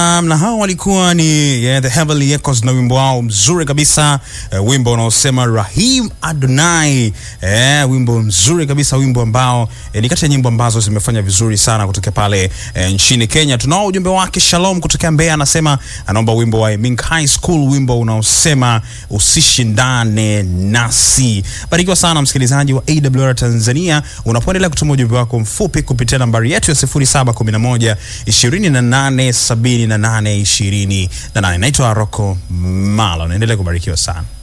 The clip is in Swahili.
Um, na hao walikuwa ni yeah, the Heavenly Echoes na wimbo wao mzuri kabisa uh, wimbo unaosema Rahim Adonai eh, wimbo mzuri kabisa, wimbo ambao eh, ni kati ya nyimbo ambazo zimefanya vizuri sana kutokea pale eh, nchini Kenya. Tunao ujumbe wake Shalom kutokea Mbeya, anasema anaomba wimbo wa Mink High School, wimbo unaosema usishindane nasi. Barikiwa sana msikilizaji wa AWR Tanzania, unapoendelea kutuma ujumbe wako mfupi kupitia nambari yetu ya 0711 28 78 28. Naitwa Rocco Malo, naendelea kubarikiwa sana.